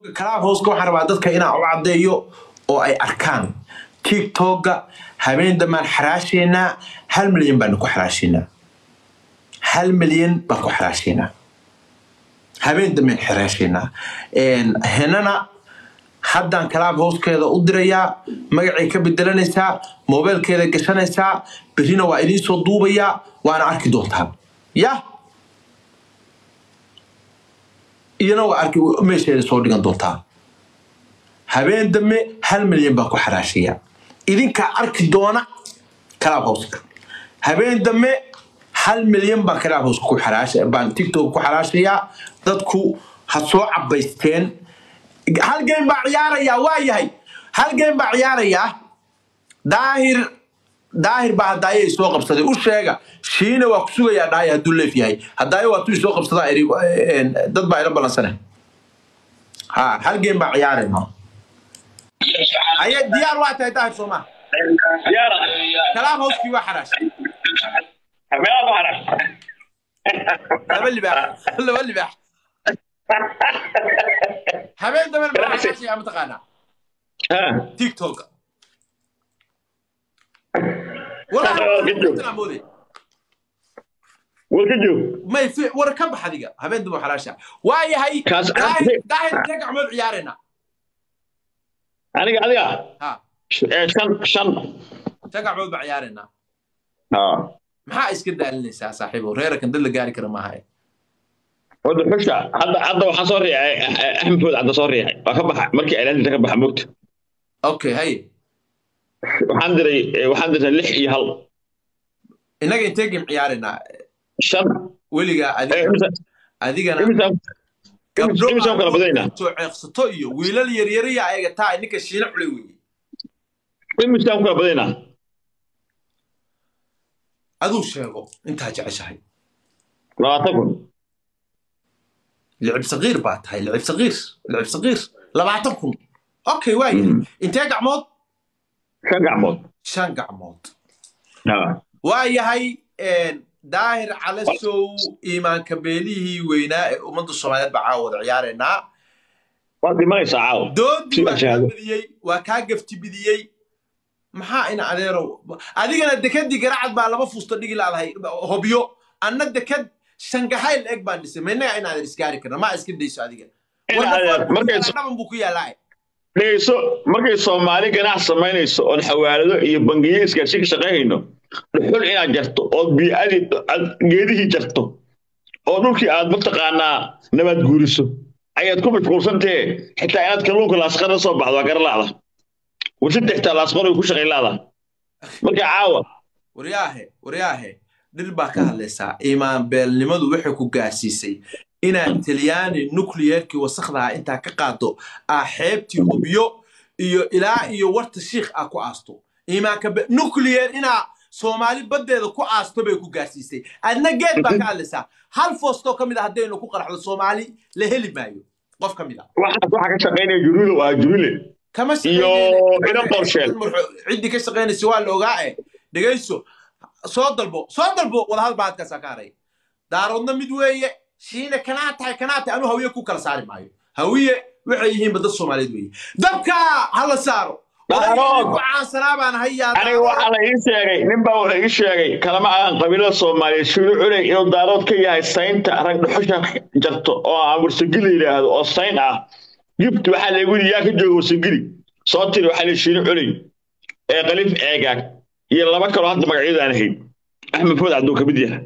clubhouseka waxaan rabaa dadka inaan u caddeeyo oo ay arkaan tiktoka habeen dambaan xaraashaynaa hal milyan baanu ku xaraashaynaa hal milyan baan ku xaraashaynaa habeen dambaan xaraashaynaa henana haddaan clubhousekeeda u dirayaa magacay ka bedelanaysaa mobilkeeda gashanaysaa berrina waa idiin soo duubayaa waana arki doontaa yah iyana waa arki meesheeda soo dhigan doontaa habeen dambe hal milyan baan ku xaraashaya idinkaa arki doona clubhouseka habeen dambe hal milyan baan clubhouseka ku xaraasha baan tiktok ku xaraashayaa dadku ha soo cabaysteen hal game baa ciyaarayaa waa yahay hal game baa ciyaarayaa daahir daahir baa hadaayo soo qabsaday u sheega shiina waa ku sugayaa dhaaya hadduu leef yahay hadaayo waa tuu soo qabsadaa iri dad baa ila balansane ha hal game baa ciyaarayna aye diyaar waa tahay daahir sooma kalaam hooskii waa xaraashay laba libaax laba libaax habeen dambe maxaa xaraashaya mataqaanaa tiktok may war ka bax adiga habeen dambe xaraasha waa yahay daahir intee gacmood ciyaarayna aniga adiga ha shan shan intee gacmood baa ciyaaraynaa maxaa iska daalinaysaa saaxiibo reerakan dad la gaari kara maaha wada xusha hadda hadda waxaan soo riixay axmed food hadda soo riixay waa ka baxa markii ilaalinta ka baxa mogta okay haye waxaan diray waxaan diray lix iyo hal innaga intee game ciyaaraynaa shan weligaa adiga adigana gabdho imisaan kala badanaynaa soo ceeqsato iyo wiilal yaryariya ayaga taa ninka shiina culay weeye imisaan kala badanaynaa aduu sheego intaa jeceshahay labaatan kun لعب صغير بات هاي لعب صغير لعب صغير لبعتن كن اوكي واي انت قعمود shan gacmood شان قعمود ha واي هاي داهر على سو ايمان كبيليه وينا امد الصوماليات بعاود عيارنا waad dhimanaysaa caawa doodii Sida waa kaa shahaado. badiyey waa kaa gafti bidiyey maxaa ina adeerow adigana dekadii garacad baa laba fuusta dhigi laadahay hobyo anna dekad shangahayl eg baan dhisay maynaga in aadan isgaari karna maa iska dayso adiga In adeer, markay so- dhaban buu ku yaalaa dhegeyso markay soomaali ganacsi samaynayso oon xawaalado iyo bangiyo isgaarsi ka shaqaynayno dhuxul inaad jarto ood bii'adii aad geedihii jarto oo dhulkii aad mataqaanaa nabaad guuriso ayaad ku mashquulsantahe xitaa inaad kalluunka laasqara soo baxdo waa garalaada warshada xitaa laasqaro ku shaqaylaada marka caawa waryaahe waryaahe dhir baa ka hadlaysaa imaan beelnimadu waxay ku gaarsiisay inaad talyaani nucleerkii wasakdaha intaa ka qaado aa xeebtii hubyo iyo ilaa iyo warta shiikh aa ku aasto imaanka be- nuclear inaa soomaali baddeeda ku aasto bay ku gaarsiisay adna geed baa ka hadlaysaa hal foostoo ka mid a haddaynu ku qaraxdo soomaali la heli maayo qof ka mid a waxaas waxaa ka shaqaynaya juruule waa juruule kama Iyo shaqaynayna- ina qorsheen. ciddii ka shaqaynaysa waa la ogaa eh dhegayso soo dalbo soo dalbo wadahadal baa halkaasaa ka haray daaroodna mid weeye shiina kanaa tahay kanaa tahay anuu hawiye ku kala saari maayo hawiye waxay yihiinba dad soomaaliyeed weeye dabka hala saaro Daarood. odaygii ku caansanaa baan hayaa aniga waxaa la ii sheegay nin baa wuxuu ii sheegay kalama aan qabiilada soomaaliyeed shiru culey inuu daarood ka yahay saynta rag dhuxusha jarto oo aan warsagili yidhaahdo oo sayn ah gibt waxaa lagu yidhi yaa ka jooga warsagili soo tiri waxaa la shiru culey ee qalif eegaag iyo laba kaloo hadda magacyadu aan ahayn axmed food cabduu kamid yahay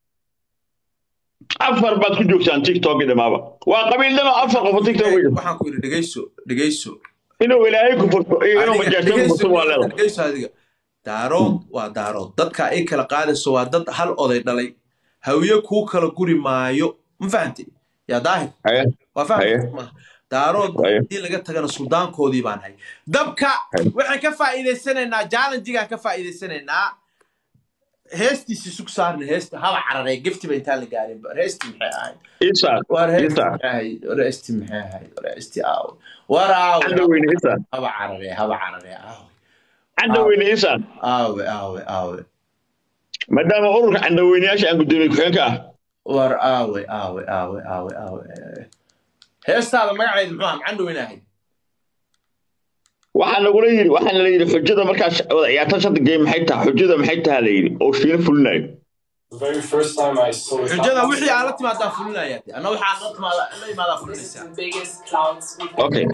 afar baad ku joogtaan tiktok dhamaaba waa qabiildama afar qof oo tiktok wey waxaan ku yidhi dhegayso dhegayso inuu ilaahay ku furto iyo inuu Adiga, majaajtan ku dhegayso, furto waa leedahay dhegayso adiga daarood waa daarood dadka ay kala qaadayso waa dad hal oday dhalay hawiye kuu kala guri maayo ma fahantay yaa daahir Haye. waa Haye. fahmay daarood Haye. haddii laga tagana suldaankoodii baan hay dabka waxaan ka faa'iidaysanaynaa challengegaan ka faa'iidaysanaynaa heestiisi sug saarna heesta haba cararee geftiba intaan la gaarin heesti maxay ahayd Isa, war heesti Isa. maxay ahayd war heesti maxay ahayd war heesti aaw war aaw Cadda weyne Isa. haba cararee haba cararee aaw candaweyne isaan aawe aawe aawe maadaama ururka candaweynayaasha aan gudoomiye ku-xigeenka ah war aawe aawe aawe aawe aawe heestaada magaceeda muxuu ahaa macaan dhoweyna ahayd waxaa nagula yidhi waxaana la yidhi xujada markaas wada ciyaarta shanta game maxay tahay xujada maxay tahay la yidhi oo shiina fulinayo The very first time I saw it. xujada wixii aad la timaadaa fulinaya anna waxaa la timaada la imaadaa fulinaysaa biggest clouds we've Okay.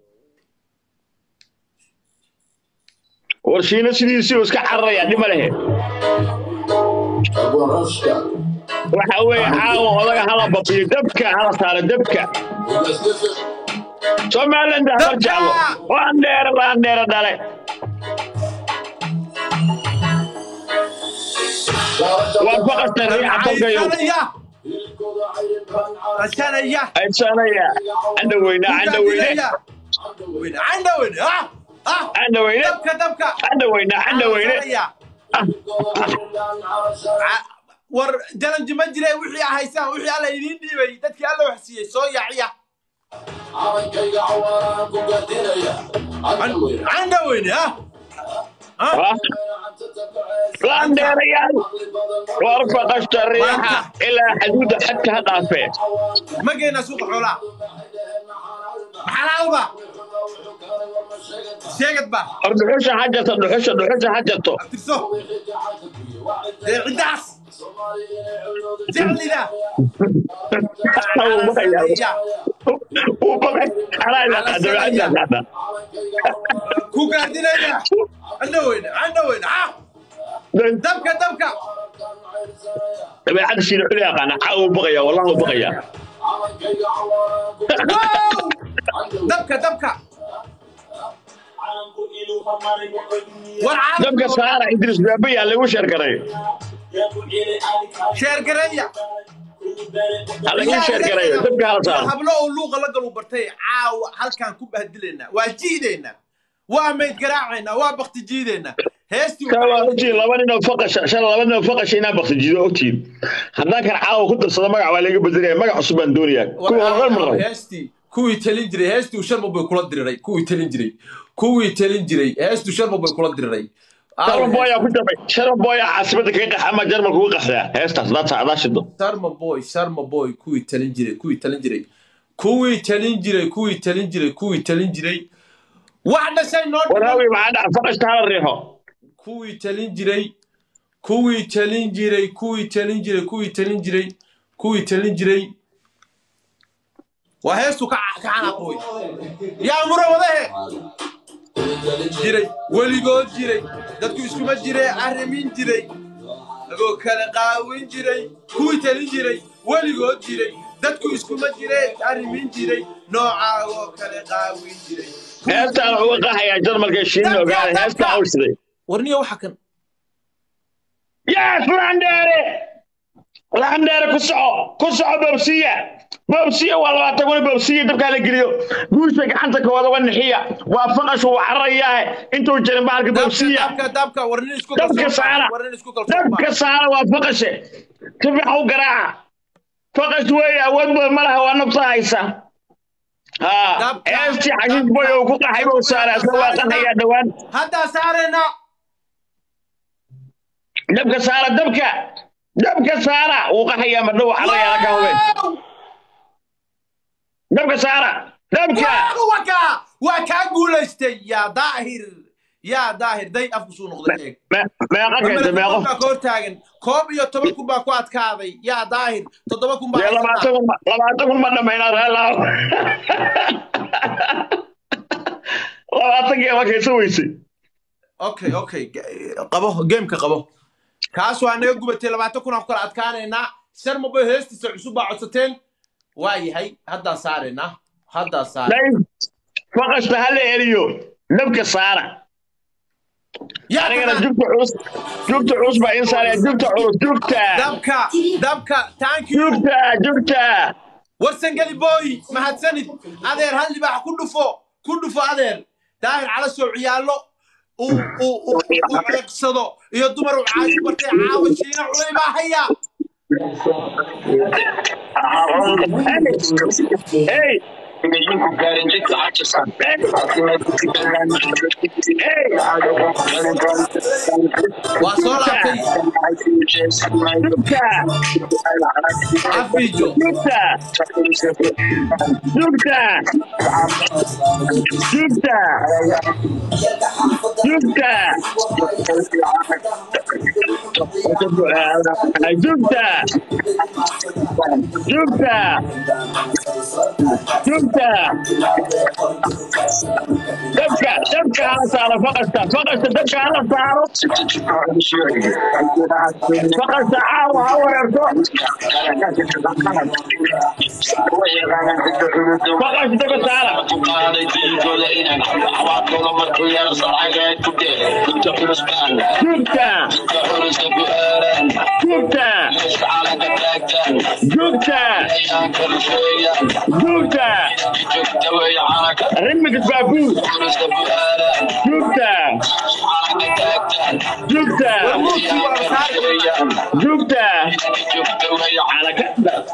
war shiina sidiisii uu iska cararaya dhima lehe waxa weeye caawa odaga hala babiyo dabka hala saaro dabka somaliland habar jeclo waan dheere waan dheere dhale waan ku qasnay riixa tolkayo Aysanaya! Aysanaya! aysanaya canda weyne canda weyne Weyne, canda weyne, ah! Ah! canda weyne Dabka, dabka! canda weyne canda weyne Aysanaya! Ca- war jalanji ma jire wixii haysaan wixii alla idiin dhiibay dadkii alla wax siiyey soo yaaciya canda weyne ah Ah, waan dheerayaal war faqashta riixa ilaa xaduuda xadka ha dhaafee ma geynaa suuqa xoolaha maxalaalba sheegad ba war dhuxusha ha jarto dhuxusha dhuxusha ha jarto abtirso dee ciddaas jeclida wuu baqay anaa ila qaaday waxaa qaadaa ku gaardinaya canda weyne canda weyne ah dabka dabka dabeecadda shiina xuli yaqaana caa wuu baqaya wallahi wuu baqaya wow dabka dabka war dabka saara idris baabe yaa lagu sheergaray sheergareeya ha lagu sheergarayo dabka hala saaro hablo oo luuqa la galu bartay caawa halkaan ku bahdilaynaa waa jiidaynaa waa mayd garaacaynaa waa bakti jiidaynaa heestii kaa waa ogtiin laba nin oo faqasha shan laba nin oo faqasha inaa bakti jiido ogtiin haddaan kan caawa ku darsado magac waa laga bedelaya magac cusub baan doonayaa kuwa hormar ma rabo heestii kuwii talin jiray heestii sharma bay kula diriray kuwii talin jiray kuwii talin jiray heestii sharma bay kula diriray sharma booyaa ku jabay sharma booyaa caasimada kaga qax ama jarmalka uga qaxdaa heestaas daata adaa shido sharma boy sharma boy kuwii talin jiray kuwii talin jiray kuwii talin jiray kuwii talin jiray kuwii talin jiray wax dhashay noo dhiman waraawi maxaa dhaca faqashta hala riixo kuwii talin jiray kuwii talin jiray kuwii talin jiray kuwii talin jiray kuwii talin jiray waa heestu ka ka canaqooy yaa mura wadahe jiray weligood jiray dadku iskuma jire arrimin jiray agoo kala qaawin jiray kuwii talin jiray weligood jiray dadku iskuma jire arrimin jiray noocaagoo kala qaawin jiray heestaan uga qaxayaa jarmalka shiin ogaada heestaa awsiday warniyo waxa kan yes landheere landheere ku soco ku soco bobsiya bobsiya waa labaatan kun bobsiya dabkaa la geliyo guusha gacanta kooda wa nixiya waa faqashu waa cararayaa intuu jirin bahalka bobsiya dabka dabka warnin isku dabka kalsoon saara warnin isku kalsoon dabka saara waa faqashe si fiican u garaaca faqash weeye awood badan ma laha waa nafta haysa haa Dabka- heestii xashiis boy uu ku qaxay buu saaraa isna waa qaxayaa dhowaan hadda saarena dabka saara dabka dabka saara wuu qaxayaa madhow cararayaa ka hubeen dabka saara dabka waka waa kaa guulaystay yaa daahir yaa daahir day afku suu noqday eeg Me- meeqa keenta meeqo baa ka hortaagan koob iyo toban kun baa ku adkaaday yaa daahir toddoba kun baa dee labaatan haysataa kun ma- labaatan kun ma dhammaynaa reelaaw labaatan kee waa kaysa weysay okay okay ge- qabo gameka qabo kaas waa naga gubatay labaatan kun aan ku kala adkaanaynaa sharmabo heestiisa cusub baa codsateen waa yahay haddaa saaraynaa haddaa saara dayf faqashta ha la eriyo dabka saara yaa anigana taqaan- jugta culus jugta culus baa in saaraya jugta culus jugta dabka dabka thank you jugta jugta warsangeli boy mahadsanid adeer hal libaax ku dhufo ku dhufo adeer daahir cala soo ciyaallo uu uu uu uu ceeqsado iyo dumar uu caashi bartay caawa shiina culay baa haya hey waa soo laabtay cafiijo dabka dabka hala saaro faqasta faqasta dabka hala saaro faqasta caawa ha weerarto faqasta dabka saara jugta jugta jugta jugta rimix baabuur jugta jugta jugta calakada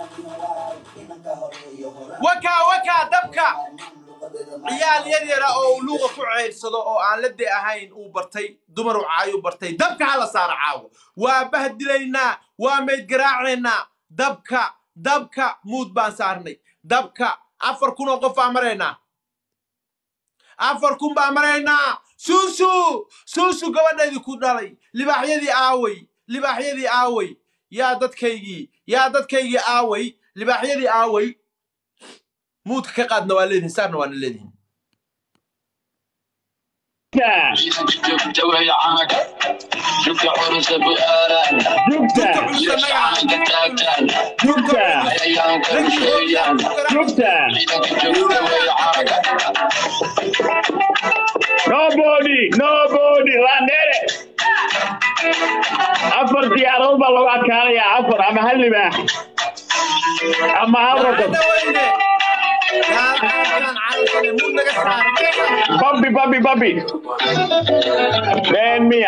wakaa wakaa dabka ciyaal yar yara oo luuqa ku ceyrsado oo aan la de ahayn uu bartay dumar u caayu bartay dabka hala saara caawo waa bahdilaynaa waa mayd garaacaynaa dabka dabka muud baan saarnay dabka afar kun oo qof baan maraynaa afar kun baan maraynaa suusu suusu gabadhaydii ku dhalay libaaxyadii aaway libaaxyadii aaway yaa dadkaygii yaa dadkaygii aaway libaaxyadii aaway muudka ka qaadna waa leedihin saarna waana leedihin jugta jugta jugta nobody nobody landere afar diyaaradood baa lagu adkaanayaa afar ama hal libaax ama hal rokob weyne yaalkaan calalkane muud naga saar babi babi babi been miya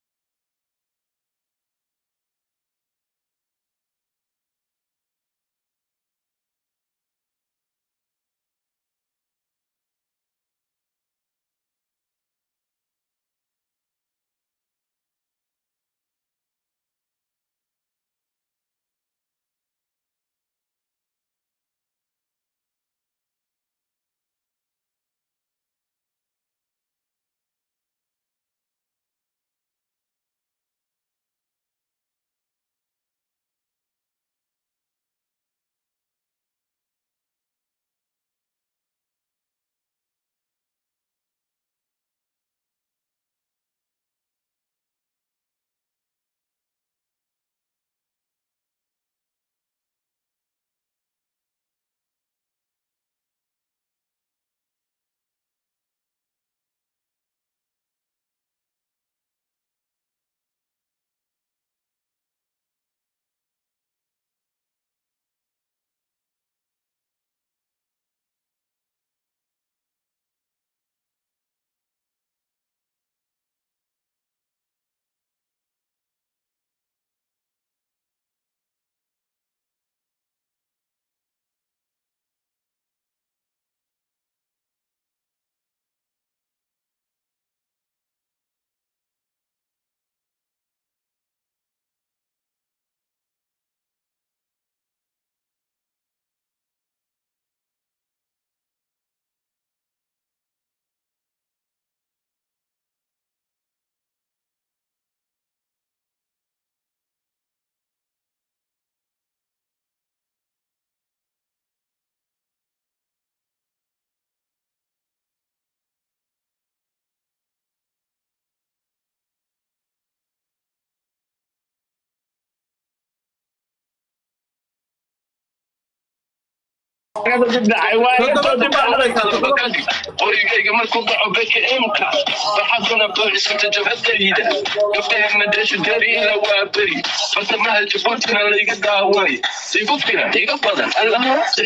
Kaga dib dhacay waa iga soo dib dhacay qorigayga markuu dhaco bedka imka baxaduna booliskata jabhadayda gabdhahegna deesha dariila waa beri fasamaha jabuutina layga daaway sibubkina iga badan allahaasay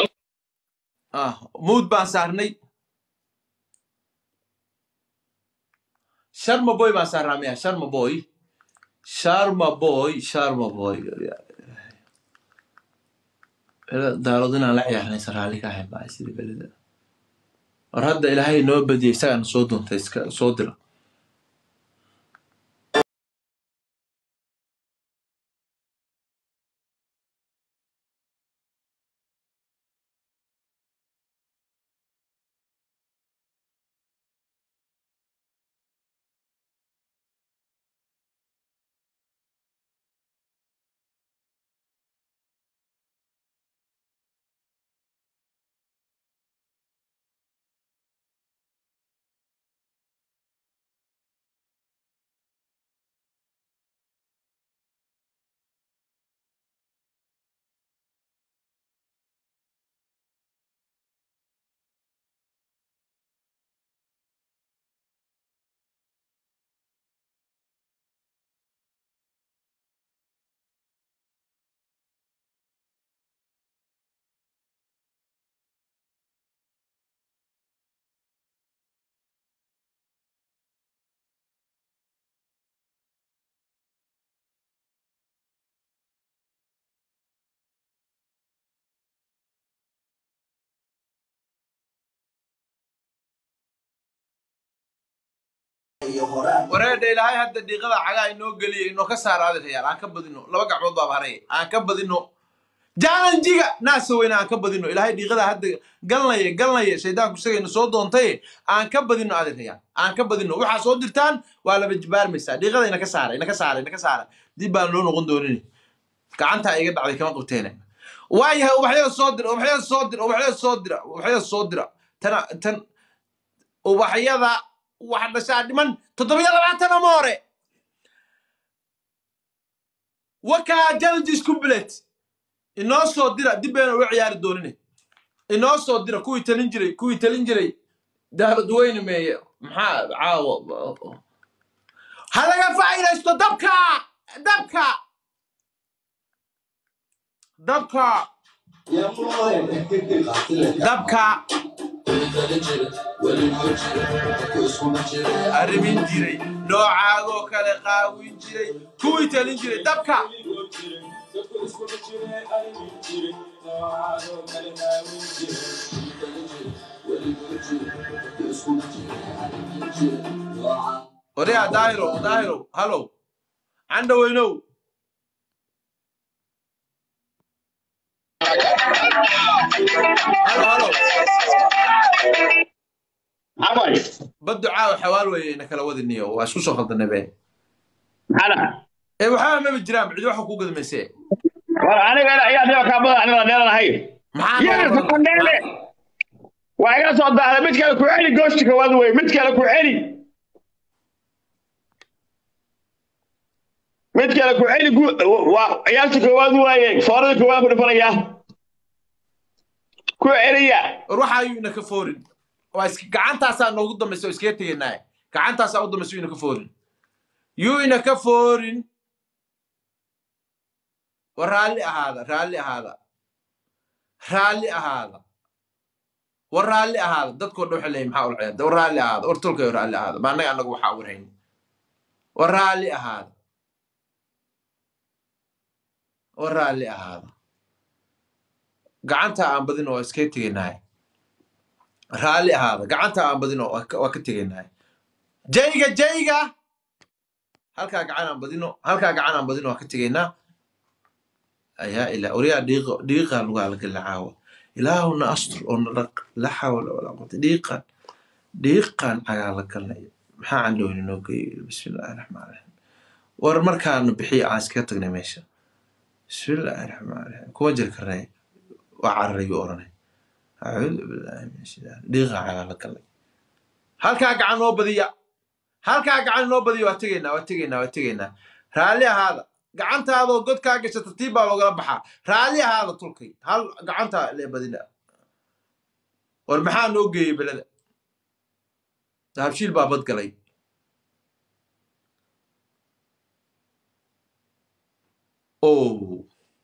ah muud baan saarnay sharma boy baan saarnaa miya sharma boy sharma boy sharma boy daarood inaan la ciyaarnaysa raalli ka ahayn baa sidii belida war hadda ilaahay noo badiyay isagaan soo doontay iska soo dira wareedha ilaahay hadda dhiiqada cagaa inoo geliyay inoo ka saara adeeryaal aan ka badino laba gacmood baaba haray aan ka badino jaalanjiga naasa weyne aan ka badino ilaahay dhiiqada hadda galnaya galnaya shaydaanku isagayna soo doontay aan ka badino adeeryaal aan ka badino waxaa soo dirtaan waa laba jibaarmaysaa dhiiqada ina ka saara ina ka saara ina ka saara dib baan loo noqon doonin gacantaa iga dhacday kama qabteene waayahay ubaxyada soo dira ubaxyada soo dira ubaxyada soo dira ubaxyada soo dira tana tan ubaxyada waxa dhashaa dhiman toddobiyo labaatan ama hore wakaa challenges complete inoo soo dira dib bayna uga ciyaari doonine inoo soo dira kuwii talin jiray kuwii talin jiray daarad weyne meeye maxaa caawo ha laga faa'iidaysto dabka dabka dabka dabka arrimin jiray noocaagoo kale qaawin jiray kuwii talin jiray dabka odayaa daahiro daahiro halow candhaweynow halo halo Abay, baddu caawa xawaal weeye ina kala wadiniyo waa isku soo khaldanay be maxaa ee waxaa maba jiraan cidi waxa ku gadmayse war aniga ayaa dhiba kaa badan aniga dheeranahay maxaa Yes, Mandele. waa iga soo daahday mid kale ku celi goosti koowaad wey mid kale ku celi mid kale ku celi gu- waa ciyaarta koowaad waaye foorada koowaad ku dhifanaya ku celiya war waxa ayuu ina ka foorin waa is gacantaasaa noogu dambaysa oo iskaga tegaynaa gacantaasaa u dambaysa yuu ina ka foorin yuu ina ka foorin war raalli ahaada raalli ahaada raalli ahaada war raalli ahaada dadkoo dhan waxay leeyihin maxaa ula ciyaarta war raalli ahaada war tolkayo raalli ahaada ma annaga annagu waxaa warhayn war raalli ahaada war raalli ahaada gacanta aan badino waa iskaga tegaynaa raalli ahaada gacanta aan badino waa ka waa ka tegaynaa jayga jayga halkaa gacan aan badino halkaa gacan aan badino waa ka tegaynaa ayaa ilaa oryaa dhiiqo dhiiqaan lagu halagala caawa ilaahuna astur oo na dhaq la xawla walaa quwata dhiiqaan dhiiqaan cagaa la galnay maxaa candhowni noo geeyo bismillaahi raxmaan raxiim war markaana bixiya aan iskaga tagnay meesha bismillaahi raxmaan raxiim kuma jiri karnay waa cararayu oranay acuudu billaahi min shaitaan dhiiqaan cagaa la galnay halkaa gacan noo badiya halkaa gacan noo badiya waa tegaynaa waa tegaynaa waa tegaynaa raalli ahaada gacantaadoo godkaa gasha tartiib baa loogala baxaa raalli ahaada tulkay hal gacantaa lee badina war maxaa noo geeyey beleda dahabshiil baa badgalay o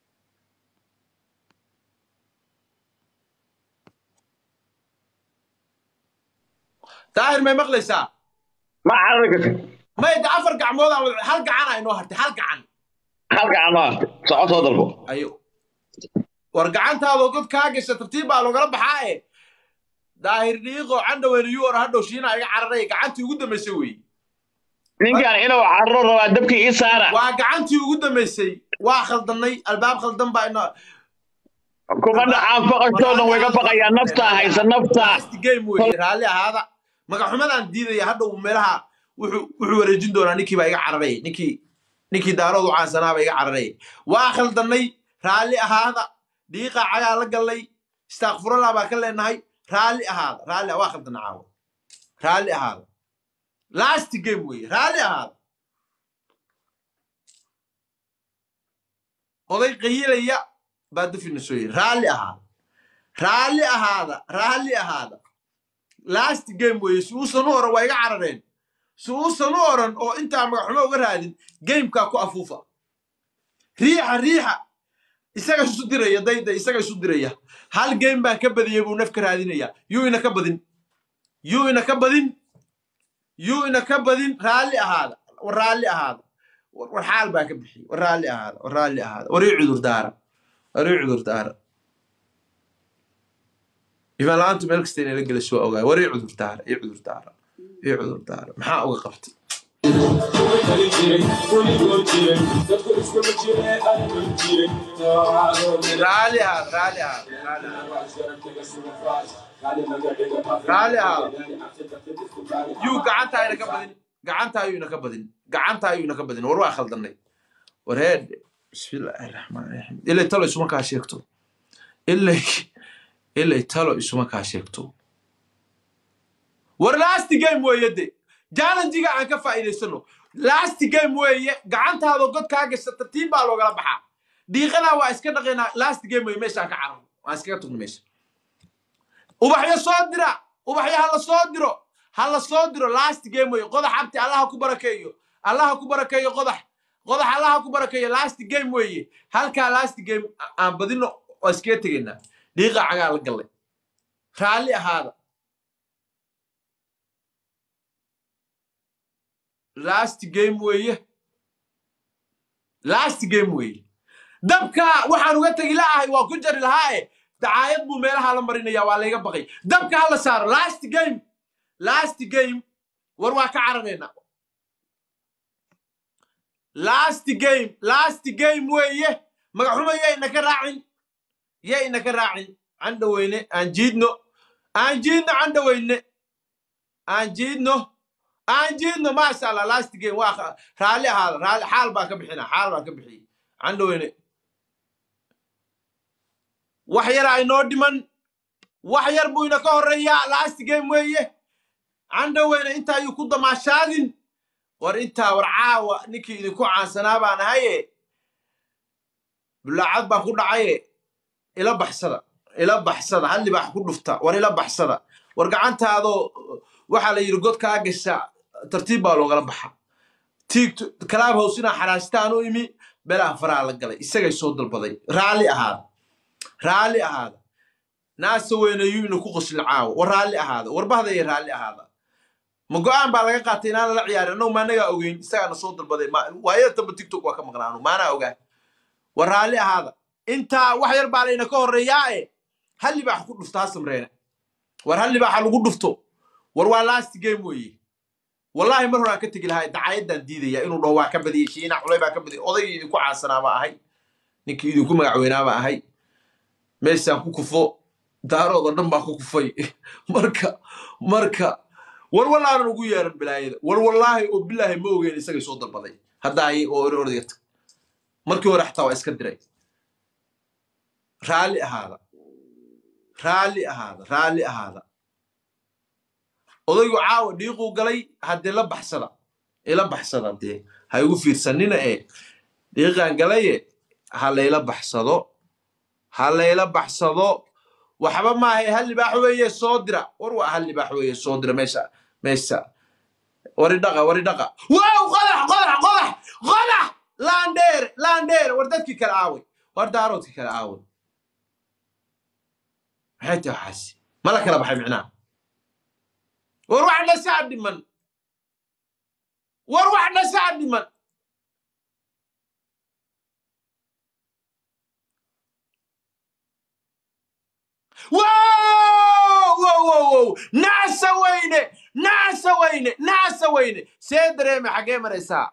daahir may maqlaysaa ma carari karta may de afar gacmood aan wada- hal gacanaa inoo hartay hal gacan halka aan ma artay soco soo dalbo ayo war gacantaadoo god kaa gasha tartiib baa loogala baxaa e daahir dhiiqo candhaweyne yu or hadhow shiina iga cararay gacantii ugu dambaysay weeye ninkan inuu carro rabaa dabkii ii saara waa gacantii ugu dambaysay waa khaldannay albaab khaldan baa ina kuma dhacaan faqashoo dhan way ka baqayaan naftaa haysa naftaa last game weeye raalli ahaada magaxumadaan diidaya hadhow meelaha wuxuu wuxuu wareejin doonaa ninkii baa iga cararay ninkii ninkii daaroodu caansanaaba iga cararay waa khaldannay raalli ahaada dhiiqa cagaa la gallay istaakfurallah baa ka leenahay raalli ahaada raalli waa khaldana caawa raalli ahaada last game weeye raalli ahaada oday qayilaya baa dafina soo yiri raalli ahaada raalli ahaada raalli ahaada last game weeye si uusan u oran waa iga carareen si uusan u oran oo intaa magaxumo uga raadin gamekaa ku afuufa riixa riixa isaga isu diraya dayda isaga isu diraya hal game baan ka badiyey buu naf ka raadinaya yuu ina ka badin yuu ina ka badin yuu ina ka badin raalli ahaada war raalli ahaada war war xaal baa ka bixiyey war raalli ahaada war raalli ahaada war ii cudur daara war ii cudur daara imaan la-aantu meel kasta inay la gelayso waa ogaay war ii cudur daara ii cudur daara ii cudur daara maxaa uga qabtay raalli ahaada raalli ahaada raalli ahaada raalli ahaada yuu gacantaa ina ka badin gacantaa yuu ina ka badin gacantaa yuu ina ka badin war waa khaldannay war heedhe bismillaahi raxmaan raxiim ilay talo isuma kaa sheegto ilay ilay talo isuma kaa sheegto war last game weeye de challengiga aan ka faa'iidaysano last game weeye gacantaada god kaa gasha tartiib baa loogala baxaa dhiiqadaa waa iska dhaqaynaa last game weeye meeshaan ka cararno waan iskaga tugno meesha ubaxyo soo dira ubaxyo ha la soo diro ha la soo diro last game weeye qodax abti allaha ku barakeeyo allaha ku barakeeyo qodax qodax allaha ku barakeeyo last game weeye halkaa last game aan badino waa iskaga tegaynaa dhiiqa cagaa la gallay raalli ahaada last game weeye last game weeye dabka waxaan uga tegi la'ahay waa ku jari lahaae dacaayad buu meelaha la marinaya waa layga baqay dabka ha la saaro last game last game war waa ka cararayna last game last game weeye magaxuma yayna ka raacin yayna ka raacin candhaweyne aan jiidno aan jiidno candhaweyne aan jiidno aan jiidno maasha allah last game waa raalli ahaada raalli xaal baa ka bixina xaal baa ka bixiyey candhaweyne wax yaraa inoo dhiman wax yar buu ina ka horreeyaa last game weeye candhaweyne intaa ayuu ku damaashaadin war intaa war caawa ninkii idinku caansanaa baan ahaye bulaacad baan ku dhacaye ila baxsada ila baxsada hal libaax ku dhufta war ila baxsada war gacantaadoo waxaa la yidhi god kaa gasha tartiib baa loogala baxa tiigt kalaab hows inaa xaraastaan u imi belaan faraha la galay isagay soo dalbaday raalli ahaada raalli ahaada naasa weynayuu ina ku qoslin caawo war raalli ahaada warbahday raalli ahaada ma go-aan baa laga qaatay inaan lala ciyaarin annagu maanagaa ogeyn isagaana soo dalbaday waayada tamba tiktok waa ka maqnaanu maanaa ogaa war raalli ahaada intaa wax yar baa layna ka horreeyaa e hal libaax ku dhufto ha samreene war hal libaaxa lagu dhufto war waa last game weeye wallaahi mar horaan ka tegi lahaa dacayaddaan diidaya inuu dhaho waa ka badiyey shiina culay baa ka badiyey odaygii idinku caansanaa baa ahay ninkii idinku magacweynaa baa ahay meeshaan ku kufo daarood oo dhan baa ku kufay marka marka war wallaanan ugu yeeran bilaayada war wallaahi oo bilaahi ma ogeyn isagay soo dalbaday haddaay oo ori ordayga tag markii hore xataa waa iska diray raalli ahaada raalli ahaada raalli ahaada odaygu caawa dhiiquu galay haddee la baxsada ila baxsada dee ha igu fiirsanina ee dhiiqaan galaye ha layla baxsado ha layla baxsado waxba maahay hal libaax weeye soo dira war waa hal libaax weeye soo dira meesha meesha wari dhaqa wari dhaqa wow qodax qodax qodax qodax laandheer laandheer war dadkii kale aaway war daaroodkii kale aaway maxay tahay waxaasi ma la kala baxay micnaha war wax dhasaa dhiman war wax dhasaa dhiman wow wow wow wow nacsa weyne nacsa weyne nacsa weyne see dareeme xaggee maraysaa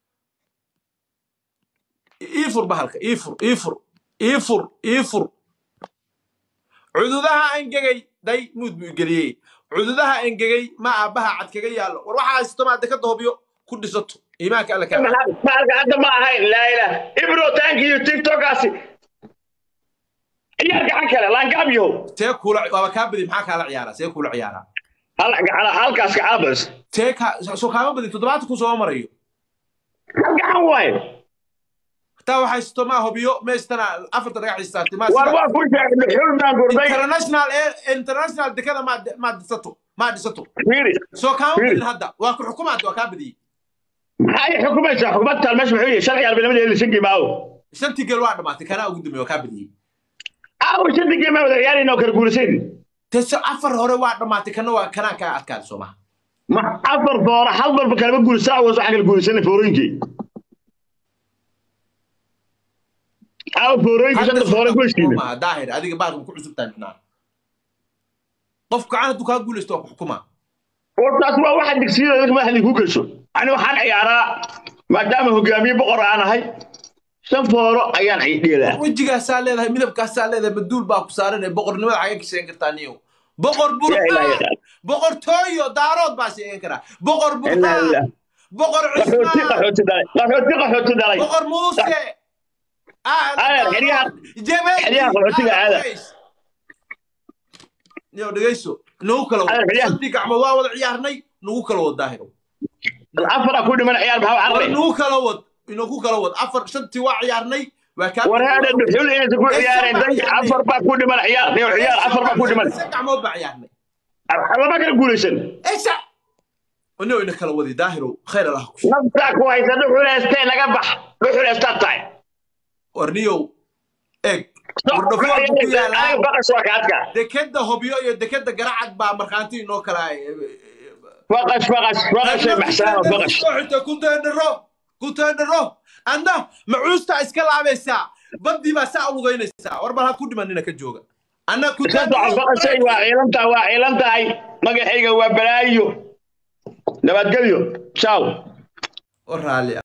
ii fur bahalka ii fur ii fur ii fur ii fur cududaha angegay day muud buu geliyey cududaha angegay ma aabbaha cad kaga yaallo war waxaa haysto maad dekada hobyo ku dhisato iimaanka alle kaa maalka hadda ma ahayn laa ilaah ibro taanki iyo tiktokaasi ciyaar gacan kale laangaab yahow see kuula waaba kaa badi maxaa kaala ciyaaraa see kuula ciyaaraa hal gacana halkaas gacana bas see kaa soo kaama badin toddobaatan ku soo marayo hal gacan waaye taa waxaa haysto maa hobyo meestana afarta dhagax istaagtay maa war sida waa ku sheegay dhuxul baan gurday international air international dekada maa maa dhisato maa dhisato fiiri soo kaama Fiiri. badin hadda waa ku xukumaad waa kaa badiyey maxay xukumaysaa xukumadtaan meesha muxuu yahay sharci arbinimadeeda lisan gimaawo shantii gel waa dhamaatay kanaa ugu dambeeye waa kaa badiyey aawo shanti gimaa wada ciyaarayna oo kala guulasayn tese afar hore waa dhamaatay kana waa kanaa kaa adkaaday soo maha ma afar doora hal walba kalama guulaysaa awas waxaan kala guulaysanay foorooyinkii aawo foorooyinka shanta foore ku heshiina maha daahir adiga baalka ku cusub tahay micnaha qof gacan hadduu kaa guulaysto waa ku xukumaa wartaas waa waxa digsiyada dadka madaxdii ku gasho ani waxaan ciyaaraa maadaama hogaamiye boqor aan ahay shan fooro ayaan dheelaa wejigaasaa leedahay midabkaasaa leedahay maduul baa ku saaran ee boqornimada xaga ka sheegan kartaa niyow boqor Yaa ilaahay burhaan yaqaan. boqor tooyo daarood baa sheegan karaa boqor Ilaa ilaa. burhaan boqor qaxooti cismaan qaxooti dhalay qaxooti qaxooti dhalay boqor muuse Aadan, xeryaha- xeryaha qaxootiga aada. niyow dhegeyso nagu kala Aadan, wad xeryaha. shantii gacmood waa wada ciyaarnay nagu kala wad daahiro afaraa ku dhiman ciyaar maxaa war carray nagu kala wad inagu kala wad afar shantii waa ciyaarnay waa kaa war haada dhuxul inaysan ku ciyaareen day afar baa ku dhiman ciyaar niyo ciyaar afar baa ku dhiman Shan gacmood baa ciyaarnay lama kala guulaysan ايش انه انك لو ودي داهر خير الله naftaa ku haysa dhuxul heestee naga bax dhuxul heestaa tahay ورنيو ايج aniga baqas waa kaadka dekeda hobyo iyo dekeda garacad baa markhaanti inoo kala baqas baqas baqashay maxsaano baqas kunteendharo kunteendharo anna macuusta iska laabaysaa badii baa saa lugaynaysaa war bal ha ku dhimanina ka jooga anna iska soco baqashay waa ciilan tahay waa ciilan tahay magacayga waa balaayo nabadgelyo ciao raali